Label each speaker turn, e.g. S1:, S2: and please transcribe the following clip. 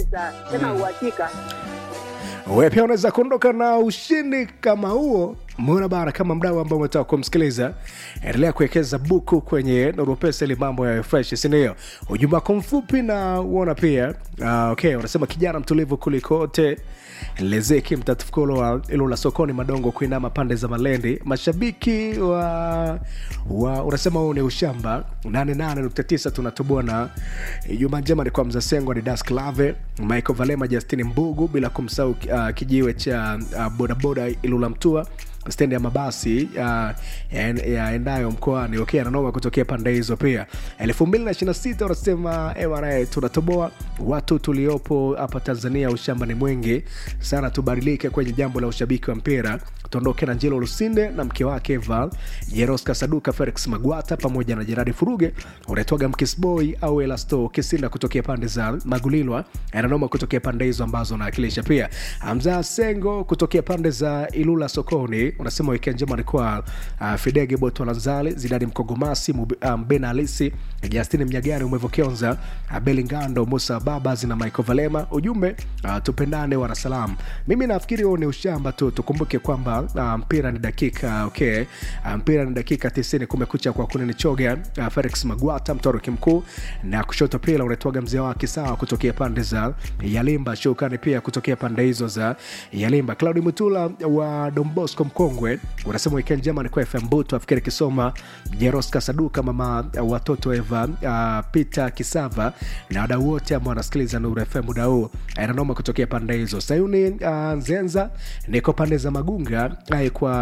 S1: kabisa tena uhakika.
S2: wewe pia unaweza kuondoka na ushindi kama huo mbona bana kama mdau ambao umetaka kumsikiliza endelea kuwekeza buku kwenye noropesa ili mambo ya fresh sindio ujumbe wako mfupi na uona pia uh, okay unasema kijana mtulivu kulikote lezeki mtatufukulo wa ilo la sokoni madongo kuinama pande za malendi mashabiki wa, wa unasema huu ni ushamba 88.9 tunatoboa na juma njema ni kwa mzasengo ni das clave michael valema justini mbugu bila kumsahau uh, kijiwe cha uh, bodaboda ilula mtua stendi ya mabasi uh, yaendayo mkoani okay, ananoma kutokea pande hizo pia 226 wanasema mra tunatoboa watu tuliopo hapa tanzania ushamba ni mwingi sana tubadilike kwenye jambo la ushabiki wa mpira tuondoke na njelo lusinde na mke wake eva jeroska saduka felix magwata pamoja na jeradi furuge unaitwaga mkisboy au elasto kisinda kutokea pande za magulilwa ananoma kutokea pande hizo ambazo anawakilisha pia hamza sengo kutokea pande za ilula sokoni unasema wikendi njema ni kwa uh, fidege botolanzali zidadi mkogomasi Mub- uh, mbena alisi justini mnyagani umevokionza uh, belingando musa babas na michael valema ujumbe uh, tupendane wanasalam mimi nafikiri huo ni ushamba tu tukumbuke kwamba uh, mpira ni dakika okay uh, mpira ni dakika 90 kumekucha kwa kunini choga uh, felix magwata mtoroki mkuu na kushoto pila unaitwaga mzee wake sawa kutokea pande za yalimba shukani pia kutokea pande hizo za yalimba claudi mutula wa dombosco mkongwe unasema weekend njema ni kwa fm butu afikiri kisoma jeros kasaduka mama uh, watoto eva uh, peter kisava na wadau wote ambao wanasikiliza nuru fm muda huu ananoma kutokea pande hizo sayuni uh, nzenza niko pande za magunga ai kwa